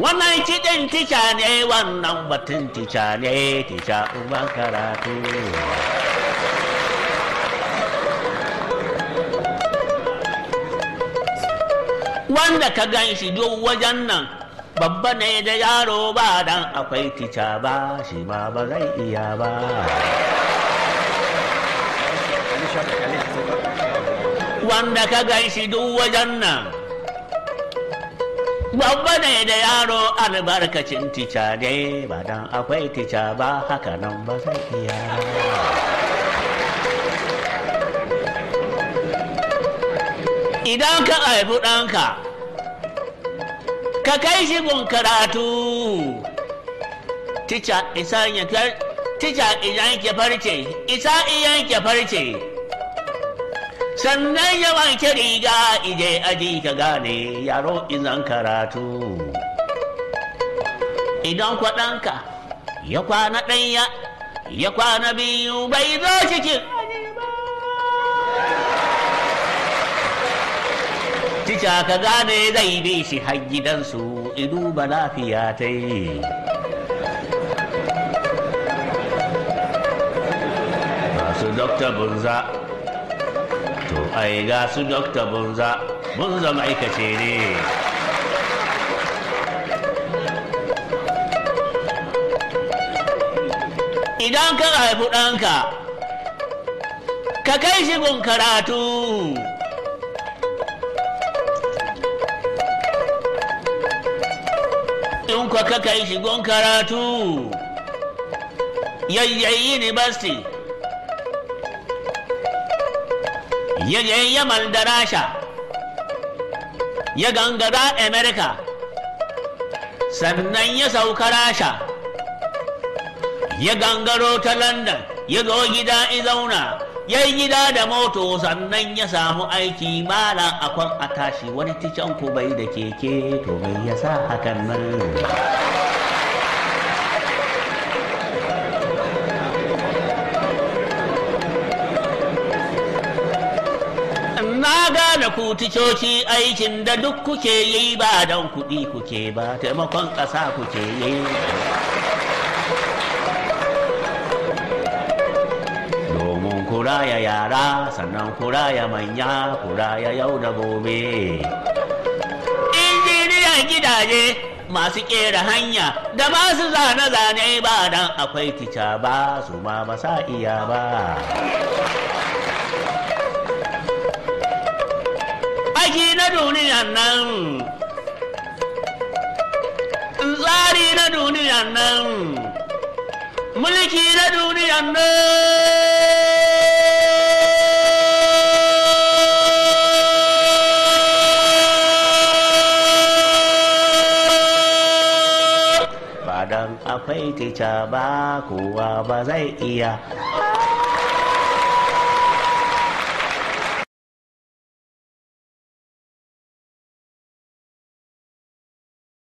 wannan kiɗin tica ne wannan batun tica ne tica uban karatu wanda ka gan shi duk wajen nan babba ne da yaro ba dan akwai tica ba shi ma ba zai iya ba wanda ka gan shi duk wajen nan babba ne da yaro albarkacin tica ne ba dan akwai tica ba haka nan ba zai iya ba idan ka haifi ɗanka ka kai shi gun karatu tica isa ya tica idan ke farce isa iyan ke farce sannan ya wanke riga ije aji ka gane yaro izan karatu idan kwaɗanka ya kwana ɗanya ya kwana biyu bai zo cikin tica ka gane zai bi shi har gidansu idu ba lafiya ta yi masu dokta bunza to ai ga su dokta bunza bunza ma'aikace ne idan ka haifi ɗanka ka kai shi gun karatu in kwa ka kai shi gun karatu yayyayi university ya je yamal da rasha ya gangara america sannan ya sauka rasha ya gangaro ta london ya zo gida zauna ya yi gida da moto sannan ya samu aiki malam akwan a tashi wani ticen ku bai da keke to mai yasa hakan nan na gane ku ticoci aikin da duk kuke yi ba don kuɗi kuke ba taimakon ƙasa kuke yi domin kuraya yara sannan kuraya manya kuraya yau da gobe injiniyan gidaje masu kera hanya da masu zane-zane ba dan akwai tica ba su ma ba sa iya ba aiki na duniyan nan tsari na duniyan nan mulki na duniyan nan ba dan akwai tica ba kowa ba zai iya